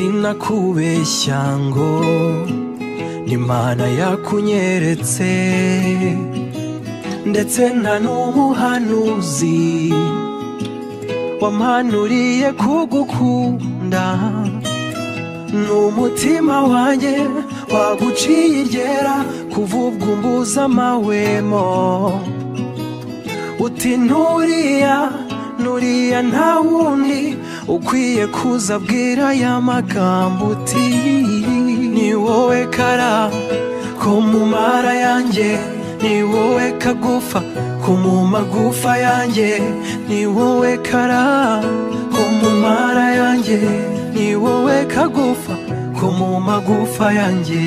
sinakubeshya ngo n'imana yakunyeretse ndetse nta n'umuhanuzi wampanuriye kugukunda n'umutima wanjye waguciye iryera kuvubwa umbuza amahwemo uti nturiya nuriya nta wundi ukwiye kuza abwira ya magambo uti ni wowe kara ko mu mara yanjye ni wowe kagufa ko mu magufa yanjye ni wowe kara ko mu mara yanjye ni wowe kagufa ko mu magufa yanjye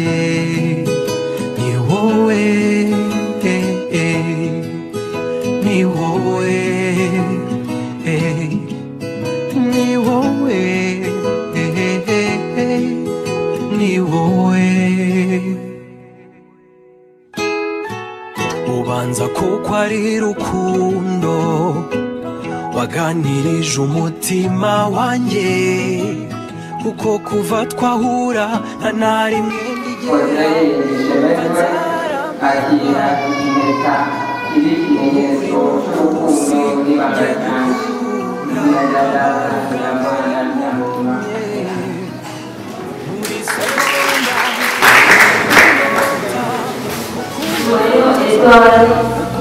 ni wowe ni wowe ni wowe ni wowe ubanza kuko ari rukundo waganirije umutima wanjye kuko kuva twahura nta na rimwe nigera Mwenyewe ilishemewe akira imeka ili kimenyesho cy'urukundo n'ibanga ryanjye izina rya data rya mwana rya mutima rero edward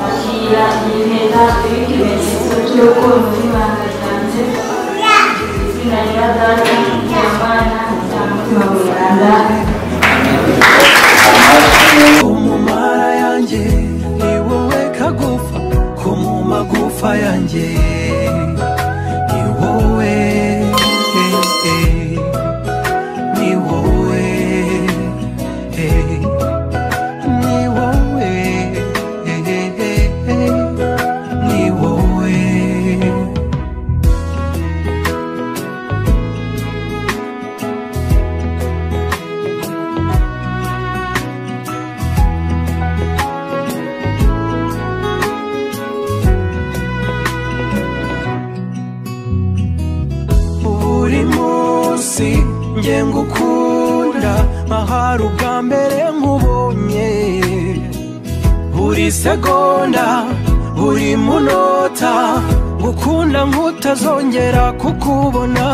akira impeta y'ikimenyetso cy'urukundo n'ibanga ryanjye izina rya data rya mwana rya mutima mweranda ko mu mara yanjye ni wowe kagufa ko mu magufa yanjye ni wowe ni wowe ni wowe ni wowe buri munsi nge ngukunda mahari ubwa mbere nkubonye buri segonda buri munota gukunda nkutazongera kukubona